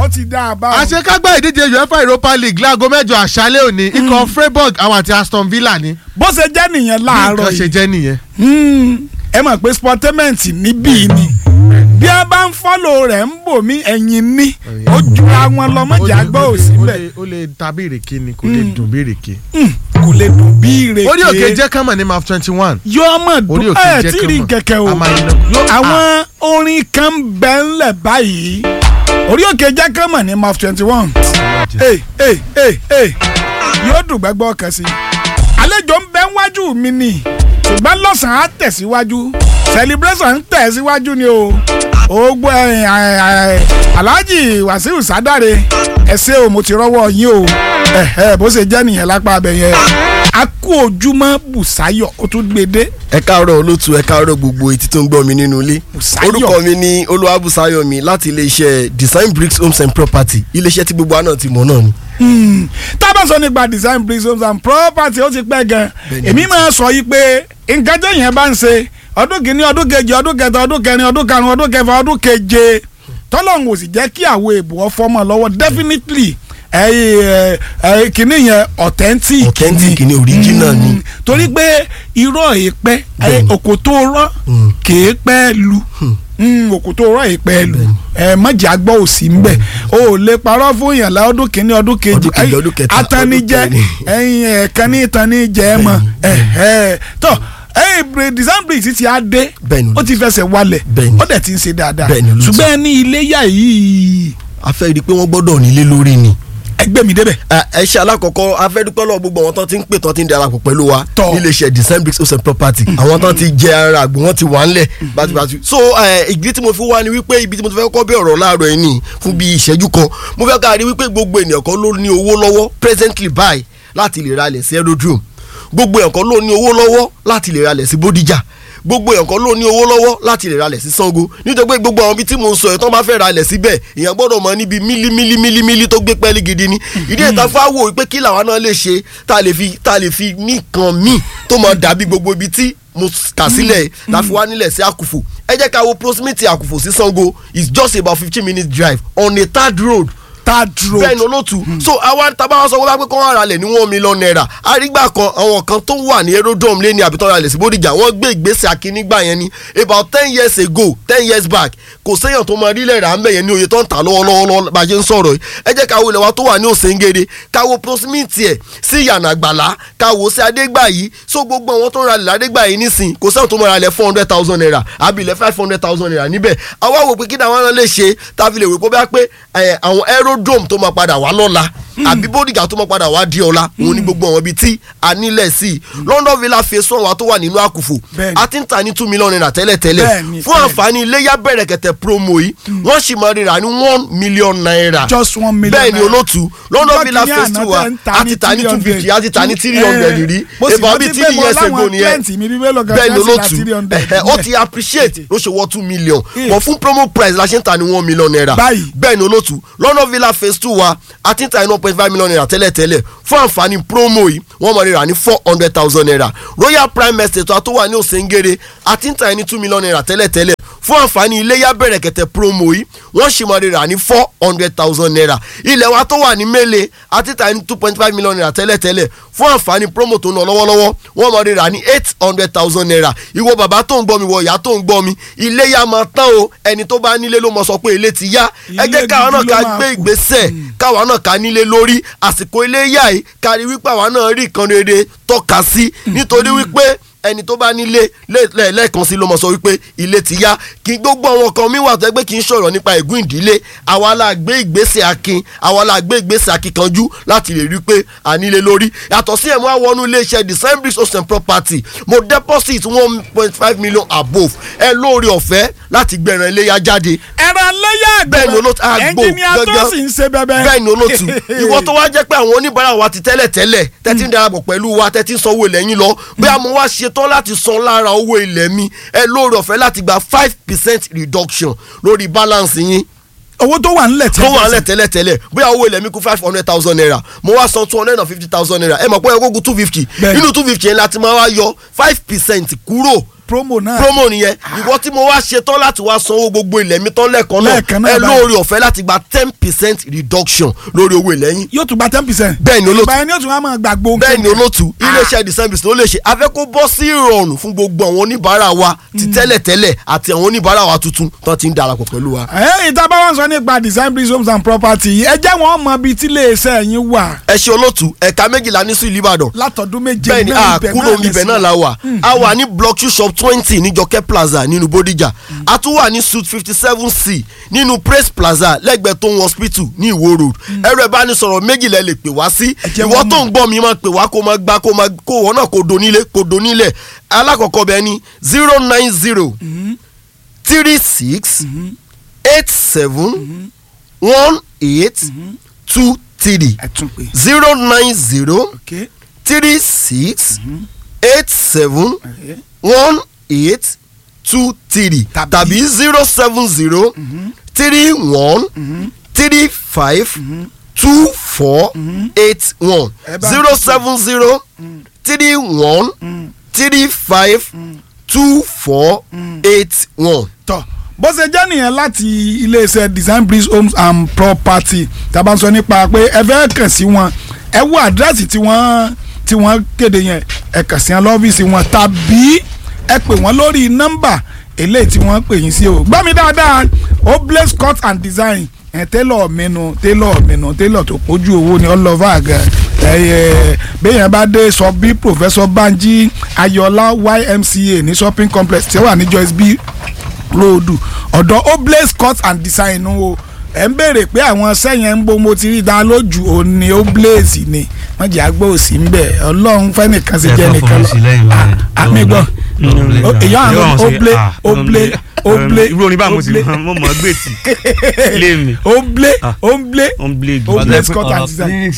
ó ti dá a bá wọn. àṣekágbá ìdíje uefa europa league láago mẹ́jọ àṣálẹ́ òní ikọ̀ freiburg àwọn àti aston villa ni bó ṣe jẹ́ nìyẹn láàárọ̀ nǹkan ṣe yìí jẹ́ nìyẹn. Hmm, ẹ mọ̀ pé sportainment níbí ni bí a bá ń fọ́lò rẹ̀ ń bò mí ẹ̀yìn ní ó jura wọn lọ mọ̀jà gbọ́ òsì ó bẹ́ẹ̀ lè- ó lè ta bí ìrèké ni kò lè dùn bí ìrèké. kò lè dùn bí ìrèké orí òkè jẹ́ kánmọ̀ ní maf twenty one. yóò mọ̀ orí dùn òkè ẹ̀ jẹ́ tí rí kánmọ̀. kẹ̀kẹ́ o A máa yín lọ. Yóò- àwọn orin kan bẹ́ ńlẹ̀ báyìí orí òkè jẹ́ kán mọ̀ ní maf twenty one yóò dùn gbẹ́gbọ́ kan sí i àlejò ń bẹ wájú mi ni ṣùgbọ́n lọ́sàn-án á tẹ̀síwájú celebration ń tẹ̀síwájú ni o ogbó ẹ̀yìn alhaji wasiu sadare ẹ ṣé o mo ti rọ́wọ́ yín o ẹ̀hẹ́ bó ṣe jẹ́ nìyẹn lápá abẹ yẹn a kú ojúmọ́ bùsáyọ̀ ó tún gbé dé ẹ káàárọ̀ olótú ẹ káàárọ̀ gbogbo etí tó ń gbọ́ mi nínú ilé Bùsáyọ̀. orúkọ mi ni olúwabùsáyọ̀mí láti iléeṣẹ́ design bricks homes and property iléeṣẹ́ tí gbogbo àná ti mọ̀ náà ni. Hmm. tá a bá sọ nípa design bricks homes and property ó ti pẹ́ gan Bẹ́ẹ̀ni. èmi máa sọ yìí pé nǹkan téèyàn bá ń ṣe ọdún kìíní ọdún kejì ọdún kẹta ọdún kẹrin ọdún karùn ọdún kẹfà ọdún keje tọ́lọ́hún ò sì jẹ́ kí àwọn èèbù ọfọmọ lọ́wọ́ definitely ẹ ẹ kìíní yẹn authentic authentic ni original ni. Mm, torí pé irọ́ èèpẹ́ Bẹ́ẹ̀ni. òkò tó rọ́ Mm. kèé pẹ́ lu Mm, òkò tó rọ́ èèpẹ́ lu ẹ mọ̀jà gbọ́ òsì ń bẹ̀ o ò lè parọ́ fún yàn lá ọdún kìíní ọdún kejì Ọdún kejì, Ẹ- ọdún kẹta, atanijẹ ọdún kẹrin. ẹyin ẹ̀ẹ̀kan ní ìtanijẹ ẹ mọ̀ ẹ̀ẹ́ tọ́ ẹyin design bricks ti á dé Bẹ́ẹ̀ni. ó ti fẹsẹ̀ walẹ̀ Bẹ́ẹ̀ni. ó dẹ̀ ti ń ṣe dáadáa Bẹ́ẹ̀ni, olóòtú. ṣùgbọ́n ẹni iléyà yìí a fẹ́ rí i pé wọ́n gbọ́dọ̀ nílé lórí ni. ẹgbẹ́ mi débẹ̀ ẹ ẹ ṣe alákọ̀ọ́kọ́ a fẹ́ dúpẹ́ lọ́wọ́ gbogbo àwọn tán ti ń pè tán ti ń darapọ̀ pẹ̀lú wa Tọ́. níléeṣẹ́ design bricks homes and property àwọn tán ti jẹ ara àgbò wọn ti wà ńlẹ̀ bàtìbàtì so ẹ, ìdí tí mo fi wá ni wípé ibi tí mo ti fẹ́ kọ́ bí ọ̀rọ̀ láàárọ̀ yìí ni fún bí ìṣẹ́jú kan mo fẹ́ ká rí wípé gbogbo ènìyàn kan ló ní owó lọ́wọ́ presently buy láti lè ralẹ̀ sí aerodrome gbogbo èèyàn kan ló ní owó lọ́wọ́ láti lè ralẹ̀ sí bódìjà gbogbo èèyàn kan ló ní owó lọ́wọ́ láti lè ralẹ̀ sí Ṣàngó nítorí pé gbogbo àwọn ibi tí mo ń sọ ẹ̀ tán bá fẹ́ ralẹ̀ síbẹ̀ èèyàn gbọ́dọ̀ mọ níbi mílí mílí mílí mílí tó gbé pẹ́ẹ́lí gidi ni ìdí ìta fáwọ̀ pé kí làwọn náà lè ṣe tá a lè fi tá a lè fi ní nǹkan míì tó máa dàbí gbogbo ibi tí mo kà sílẹ̀ la fi wá nílẹ̀ sí àkùfò ẹ jẹ́ ká wo proximity àkùfò sí Ṣàngó is just about fifteen minutes drive on a third road third road bẹ́ẹ̀ ni olóòtú so àwa tábà wá sọ wọ́n bá pé kọ́ ara lẹ̀ ní one million naira àrígbà kan àwọn kan tó wà ní aerodrome lé ní àbítọ́ ara lẹ̀ sí Bódìjà wọ́n gbé ìgbésẹ̀ akínígbà yẹn ni about ten years ago ten years back kò séèyàn tó máa rílẹ̀ rà ń bẹ̀ yẹn ní oye tó ń tà lọ́wọ́lọ́wọ́ bá a ṣe ń sọ̀rọ̀ yìí ẹ jẹ́ ká wo ilẹ̀ wa tó wà ní Òsèǹgèrè ká wo proximity ẹ̀ sí Ìyànà Àgbàlá ká wo sí Adégbàyí so gbogbo àwọn tó ń ralẹ̀ Adégbàyí nísìn kò séèyàn tó máa ralẹ̀ four hundred thousand naira àbí ilẹ̀ five hundred thousand naira níbẹ̀ àwa wò pé kí ni àwọn náà lè ṣe tá a fi lè wò pé bá pé ẹ, àwọn aerodrome tó máa padà wá lọ́la àbí bódìgà tó máa padà wá di ọ̀la òun ni gbogbo àwọn ibi tí a nílẹ̀ sí i London Villa phase one wa tó wà nínú àkùfò Bẹ́ẹ̀ni. a ti ń ta ní two million naira tẹ́lẹ̀tẹ́lẹ̀ Bẹ́ẹ̀ni, fún bẹ́ẹ̀ni. àǹfààní iléyà bẹ̀rẹ̀ kẹ̀tẹ̀ promo yìí wọ́n sì máa rira ní one million naira just one million bẹ́ẹ̀ ni naira. olóòtú London Ọjọ́ Villa kìíní phase àná two wa tẹ́ ń ta a ní ti ta ní two 300. fifty a ti ta ní three Eh, hundred rí mo sì about rántí bíi pé three mo years láwọn ago nìyẹn client mi bíi mélòó kan bẹ́ẹ̀ ni tí wọ́n sì ra olóòtú 300 ẹ̀hẹ́, ó ti appreciate ló ṣe wọ́ two million Eh. but fún promo price la ṣe ń ta ní one million naira Báyìí. bẹ́ẹ̀ ni olóòtú London Villa phase two wa a ti ń ta ní one point five million naira tẹ́lẹ̀tẹ́lẹ̀ fún àǹfààní promo yìí wọ́n mọ̀ rírà ní four hundred thousand naira Royal Prime Estate wa tó wà ní Òsèǹgèrè a ti ń ta ní two million naira tẹ́lẹ̀tẹ́lẹ̀ fún àǹfààní iléyà bẹ̀rẹ̀ kẹ̀tẹ̀ promo yìí wọ́n sì mọ̀ rírà ní four hundred thousand naira ilẹ̀ wa tó wà ní Mẹ́lẹ̀ a ti ta ní two point five million naira tẹ́lẹ̀tẹ́lẹ̀ fún àǹfààní promo tó ń lọ lọ́wọ́lọ́wọ́ wọ́n mọ̀ rírà ní eight hundred thousand naira ìwọ bàbá tó ń gbọ́ mi wọ ìyá tó ń gbọ́ mi iléyà máa tán o ẹni tó bá nílé ló mọ̀ sọ pé ilé ti yá ẹ Ilé jẹ́ káwọn náà gidi ló ká máa gbé kù. ìgbésẹ̀ káwa náà ká nílé lórí àsìkò iléyà yìí kárí wípé àwa náà rí nǹkan rere tọ́ka sí nítorí wípé ẹni tó bá nílé lẹ́- lẹ́- lẹ́ẹ̀kan sí ló mọ̀ sọ wípé ilé ti yá kí gbogbo àwọn kan mi wà tó ẹgbẹ́ kì í sọ̀rọ̀ nípa ègún ìdílé àwa la gbé ìgbésẹ̀ akin àwa la gbé ìgbésẹ̀ akíkanjú láti lè rí i pé à nílé lórí yàtọ̀ sí ẹ̀mú àwọn iléeṣẹ́ design bricks host and property mo deposit one point five million above ẹ lóore ọ̀fẹ́ láti gbẹ̀rẹ̀ iléyà jáde ẹran lẹ́yà àgbẹ̀ Bẹ́ẹ̀ ni olóòtú, àgbò ẹnjìníà tó gangan. sì ń ṣe bẹ́bẹ́. bẹ́ẹ̀ ni olóòtú ìwọ tó wá jẹ́ pé àwọn oníbàárà wa ti tẹ́lẹ̀ tẹ́lẹ̀ tẹ́tí ń darapọ̀ pẹ̀lú wa tẹ́tí ń sanwó ilẹ̀ yín lọ bóyá mo wá ṣetán láti san lára owó ilẹ̀ mi ẹ lóore ọ̀fẹ́ láti gba five percent reduction lórí balance yín owó tó wà nílẹ̀ tó wà nílẹ̀ tẹ́lẹ̀ tẹ́lẹ̀ bóyá owó ilẹ̀ mi kú five hundred thousand naira mo wá san two hundred and fifty thousand naira ẹ mọ̀ pé ẹ kó kú two fifty Bẹ́ẹ̀ ni. nínú two fifty yẹn láti máa wá yọ five percent kúrò promo náà promo nìyẹn ìwọ tí mo wá ṣe tán láti wá sanwó gbogbo ilẹ̀ mi tán lẹ́ẹ̀kan Lẹ́ẹ̀kan náà náà ẹ báyìí. lóore ọ̀fẹ́ láti gba ten percent reduction lórí owó ilẹ̀ yín yóò tún gba ten percent. bẹ́ẹ̀ ni olóòtú báyìí ni yóò tún wá máa gbàgbó. bẹ́ẹ̀ ni olóòtú iléeṣẹ́ december ló lè ṣe afẹ́ kó bọ́ sí ìrọ̀rùn fún gbogbo àwọn oníbàárà wa ti tẹ́lẹ̀tẹ́lẹ̀ àti àwọn oníbàárà wa tuntun tó ti ń darapọ̀ pẹ̀lú wa. ẹ̀yìn tá a bá wọn sọ nípa design bricks homes and property yìí, ẹ jẹ́ wọn mọ ibi tí iléeṣẹ́ yín wà ẹ ṣe olóòtú ẹ̀ka méjìlá ní sí ìlú ìbàdàn látọdún méje bẹ́ẹ̀ ni náà a ibẹ̀ kúrò náà níbẹ̀ lẹ̀sìn. náà la wà a wà ní block two shop twenty ní jọkẹ́ plaza nínú bódìjà a tún wà ní suite fifty seven c nínú praise plaza lẹ́gbẹ̀ẹ́ tó ń hospital ní ìwó road ẹ̀rọ ìbánisọ̀rọ̀ méjìlá lè pè wá sí jẹ́ ìwọ wọ́n tó mọ̀. ń gbọ́ mi máa pè wá kó máa gbá kó máa kó wọ́n náà kó donílé kó donílẹ̀ alákọ̀ọ́kọ́ bẹ́ẹ̀ ni zero nine zero three six eight seven one eight two three ẹ tún pé zero nine zero ok three six eight seven okay. one eight two three Tàbí- tàbí zero seven zero three one three five two four eight one Ẹ bá zero mi seven zero three one three five two four eight one. tọ bó ṣe jẹ́ nìyẹn láti iléeṣẹ́ design bricks homes and property tá a bá ń sọ nípa pé ẹ fẹ́ kàn sí wọn ẹ wo àdírẹ́sì tí wọ́n tí wọ́n kéde yẹn ẹ kàn sí wọn lọ́fíìsì wọn tàbí ẹ pè wọ́n lórí nọ́mbà eléyìí tí wọ́n pè yín sí o gbọ́ mi dáadáa o blaze cut and design ẹ télọ̀ mẹ́nu télọ̀ mẹ́nu télọ̀ tó pójú owó ni ọlọ́fà gan ẹyẹ bẹ́yẹn bá dé sọ bí professor banji ayọ̀lá ymca ní shopping complex tí ó wà ní joyce b road ọ̀dọ̀ oblaze cut and design o ẹ̀ ń béèrè pé àwọn sẹ́yìn ń bo mo ti rí i dá lójú òun ni oblaze ni wọ́n jẹ́ àgbọ̀ òsì ń bẹ̀ ọlọ́run fẹ́ nìkan sí jẹ́ nìkan lọ àmì gbọ́ èyí àwọn oble oble oble irú orin bá mo ti mọ mọ gbé tì lé mi oble oble on blade. Oble Scott and design.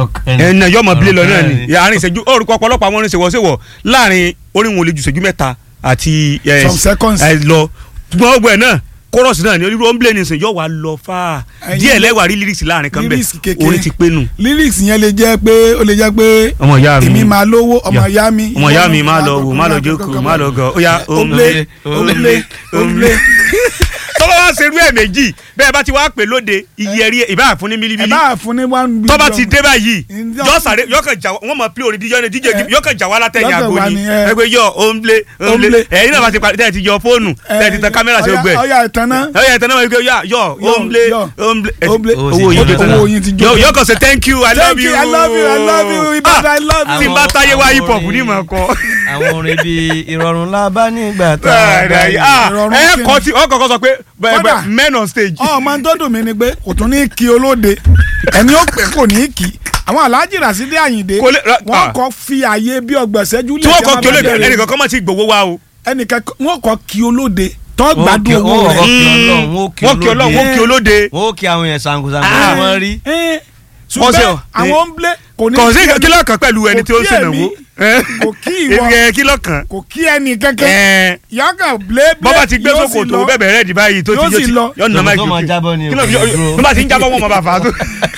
ẹ nà yọmọ bílẹ̀ lọ náà ni àárín ìṣẹ́jú orúkọ ọ̀pọ̀lọpọ̀ àwọn orin ṣèwọ́ṣèwọ́ láàrin orin wọn ò lè ju ìṣẹ́jú mẹ́ta àti ẹ, Some seconds. ẹ, lọ ṣùgbọ́n ọgbẹ́ náà kórọ̀sì náà ni onírú ọ̀nblẹ̀ ní ìsìn yóò wá lọ fà á Ẹyin díẹ̀ ló- lẹ́wà rí lyrics láàrin kan Lyrics bẹ́ẹ̀ kékeré. orin ti pé nù. lyrics yẹn lè jẹ́ pé ó lè jẹ́ pé ọmọ ìyá mi èmi máa lówó ọmọ ìyá mi ọmọ ìyá mi má lọ wò má lọ jókòó má lọ gọ ó yá oble oble oble tọ́lá wá ṣerú ẹ̀ méjì bẹ́ẹ̀ bá ti wá pè lóde iye ẹ̀rí ìbá fún ní ẹ mílíbílí bá fún ní one billion tọ́ba ti dé báyìí Ǹjọ́- yọ sáré yọ kàn jà wọ́n mọ̀ pé orin díjọ́ ni díje Eh. yọ kàn jà wá látẹ̀yìn Yọ kàn àgbo wá ni ni, eh. ẹgbẹ́ yọ òǹblé òǹblé Òǹblé. ẹ̀yin náà bá ti parí tẹ̀ ti yọ fóònù tẹ̀ ti tan kámẹ́rà sí Ọya- ogbẹ́ ọya ìtànná ẹ̀yà ìtàn náà wọ́n yọ yọ Yọ, òǹblé yọ. òǹblé Òǹblé. owó Owó yín ti jó jó. owó yín ti jó. yọ yọ kàn say thank you i Thank love you, you I love you, I love you, Ibadan, I love you. tí n bá táyé wá hip hop ní ìmọ̀ kọ́ àwọn orin bíi ìrọ̀rùn la bá nígbà tá a bá yẹ. Ìrọ̀rùn ẹ kí ni? kọ́ ti ọ kọ́kọ́ sọ pé bẹ́ẹ̀ Kódà. bẹ́ẹ̀ men on stage. ọmọ tó dùn mí ni pé kò tún ní kí olóde ẹni ó pè kò ní kí àwọn aláàjì Rasidi Àyìndé Kò lè- ra- wọn ah. kọ fi àyè bí ọgbọ̀n ṣẹ́jú lè tí wọ́n jẹ́ kọ́ máa kí olóde bẹ̀rẹ̀. ẹnìkan kọ́ mọ̀ sí gbowó wa o. ẹnìkan wọn kọ kí olóde tó Wọ́n gbádùn kí- owó wọ́n rẹ̀ kọ́ kí Ọlọ́run, wọ́n kí ọlọ́run wọ́n kí olóde. wọ́n ó kí àwọn yẹn sankusanku Ah. tí wọ́n rí. Eh, Wọ́n ṣe ṣùgbọ́n ọ- àwọn ń blé kò ní kò sí kí kí lọ́kàn pẹ̀lú ẹni kò tí ó ń kí ṣènáwó. èmi, kò kí ìwọ. ìwọ. kí lọ́kàn. kò kí ẹnì kankan Ẹ̀ẹ́n. yọkàn blé blé bọ́bá ti gbé yóò sì sóko tó lọ. bẹ́ẹ̀ bẹ̀rẹ̀ di báyìí tó ti Yóò sì lọ. yọ nà máa Tó máa jábọ́ ni o, kí ló kò ní dúró. bí bá ti ń jábọ́ wọn máa bá fà á tó.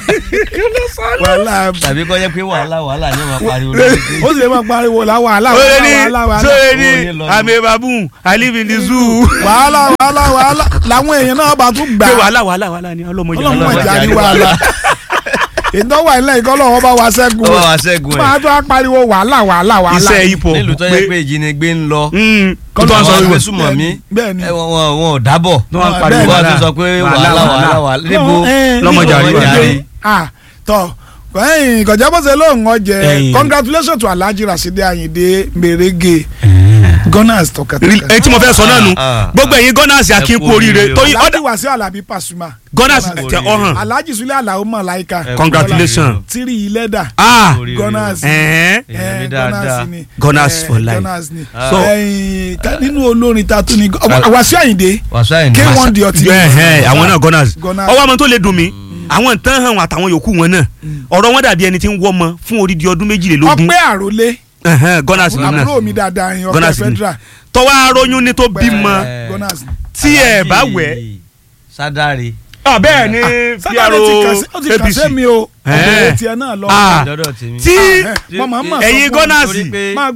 wàhálà tàbí kọ́ jẹ́ pé wàhálà wàhálà ni wọ́n máa pariwo lórí pé ó sì lè máa pariwo la wàhálà sóye wàhálà ní wàhálà wàhálà sóye Owó ní yín lọ ni. àmì baboon i live in the zoo. wàhálà wàhálà wàhálà làwọn èèyàn náà bá tún gbà pé wàhálà wàhálà wàhálà ni ọlọ́mọ ìjà ọlọ́mọ Ọlọ́mọ ìjà ìjà ní ní wàhálà ìdánwò ilẹ̀ ìkọlọ̀ wọn bá wa ṣẹ́gun ó wà wá ṣẹ́gun máa ẹ̀ tó a pariwo wàhálà wàhálà wàhálà iṣẹ́ hip hop nílùú tó yẹ pé ìjínigbé ń lọ Mm, kó tó Kọ́lọ́ wá sọ àwọn wíwọ. agbésùmọ̀ mi bẹ́ẹ̀ ni. ẹ, wọn wọn- wọn ò dábọ̀ tó wá ń Bẹ́ẹ̀ pariwo ni. wọ́n á tún sọ pé wàhálà wàhálà wàhálà níbo Lọ́mọjà rí lọ́mọjà wàhálà. rí. ah tọ ẹyìn kọjá bó ṣe lóun ọjẹ Ẹ̀yin. congratulations to Alhaji Rasidi Ayinde Merege gunners tọkàtọkà èyí tí mo fẹ́ sọ náà nu Ah, ah, gbogbo ẹ̀yin gunners akin kú oríire oríire o. torí Alhaji ọ̀dà Wasiu Alabi Pasuma gunners Gunners. tẹ ọ̀hàn Alhaji Sule Alao Malaika Ẹ congratulations tiri ilẹ̀dà ah oríire o. gunners ẹ̀hẹ́n Èèyàn mi Eh, dáadáa. ni Gunners Eh, for life. Gunners ni Ah. So- ẹyìn ká- nínú olórin ta tún ni Wasiu Ayinde Wàsó àyìnbó. K1 the ultimate ẹ̀hẹ́n àwọn náà gunners Gunners. ọwọ́ àwọn tó lè dùn mí àwọn tán hàn àtàwọn yòókù wọn náà ọ̀rọ̀ wọn dàbí ẹni tí ń wọ́ ọmọ fún odidi ọdún méjìlélógún ọpẹ́ àròlé ẹ̀hẹ́n gunners ni náà àbúrò mi dáadáa yẹn ọpẹ́ Gunners ni. federal tọwọ́ aróyún ní tó bímọ Eh. Gunners ni. tí ẹ bá Alhaji wẹ̀ Sádàrí. ah bẹ́ẹ̀ ni sábàlẹ̀ ti kàn sí- ó ti kàn sí mi o Eh. ọ̀bẹ̀rẹ̀ tiẹ̀ náà lọ. Ah. dọ́dọ̀ tèmi. tí mo máa ń mọ̀ sọ ẹ̀yin fún ọ gunners torí pé- máa gbọ́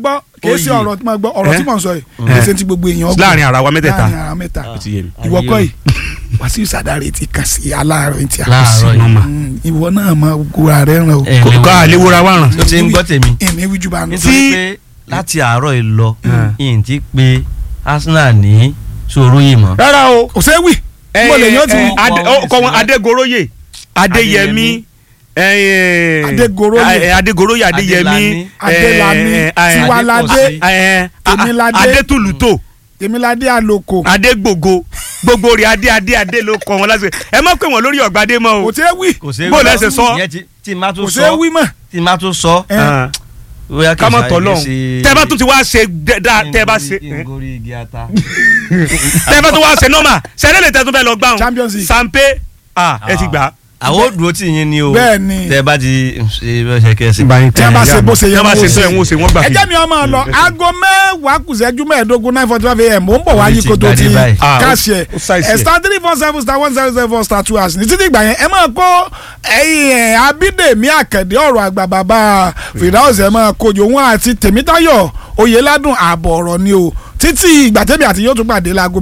kìí ṣe Oyè. ọ̀rọ̀ tí mo gbọ́ ọ̀rọ̀ tí Eh? mo ń sọ yìí kìí ṣe ti gbogbo èèyàn gbọ́. láàrin ara wa mẹ́tẹ̀ẹ̀ta láàrin ara mẹ́ta ó ti yé mi. ìwọ Ayé kọ́ o. yìí Wàsíù Sàdáre ti kàn sí aláàárọ̀ tí a kò sí láàárọ̀ yìí Nọ́mà. Mm, ìwọ náà máa gora rẹ ràn o ẹ kò léwu. ká àléwòra wà ràn. ó ti ń gbọ́ tèmi èmi wíjú bá nù. nítorí pé láti àárọ̀ yìí lọ yìí ti pé Arsenal ní sòrò yìí mọ́. rárá o. kò sé wì mo lè yàn ti Eh, wí. Adé- ó kọ wọn Adégoróyè Adéyẹmí eh, Adégoróyè. eh, Adégoróyè Adéyẹmí Adélani, eh, eh, Tiwaládé, eh, Tèmiládé. Adétúlùtò Tèmiládé Àlòkò Adégbògo gbogbo rẹ̀ Adé Adé Adé ló kọ wọn lásìkò ẹ má pè wọn lórí ọ̀gbadé mọ́ kò o. sé wì kò sí Bó lẹ ṣe sọ? ìyẹn ti- tí má tún kò sé sọ wì mọ́. tí má tún sọ Eh, Ah, bóyá kì í ká má ṣe tọ́ àyè lọ́hùn ṣe- tẹ́ bá tún ti wá ṣe dáa tẹ́ bá ṣe kí n gorí igi ata. tẹ́ bá tún wá ṣe nọ́mà ṣẹlẹ̀ lè tẹ́ tún fẹ́ lọ gbà Champions League. Sampe ah ẹ ti gbà á. àwọn ò dúró tì yín ni o Bẹ́ẹ̀ ni. tẹ bá ti ṣe bẹ́ẹ̀ ṣe kẹ́sì. tí a bá ṣe bó ṣe yẹ tí a bá kó ṣe ṣe. tó ẹ̀ ń wò ṣe wọ́n gbà ẹ fi. jẹ́ mi ọmọ lọ aago mẹ́wàá kù ìṣẹ́jú mẹ́ẹ̀ẹ́dógún nine forty five am ó ń bọ̀ wá Orí yí ti kó tó gbadé ti báyìí. Ah, ó- káàṣì ẹ̀ ó ṣàìsí ẹ̀ ẹ̀. star three four seven star one zero zero four star two hours ní títí ìgbà yẹn ẹ máa kó ẹ̀yìn ẹ̀ abídèmí àkàndé ọ̀rọ̀ àgbà bàbá fìdáwọ̀sì ẹ̀ máa kojú òun àti tèmítayọ̀ oyèládùn ààbọ̀ ọ̀rọ̀ ni o títí ìgbà tẹ́mi àti yóò tún pàdé láago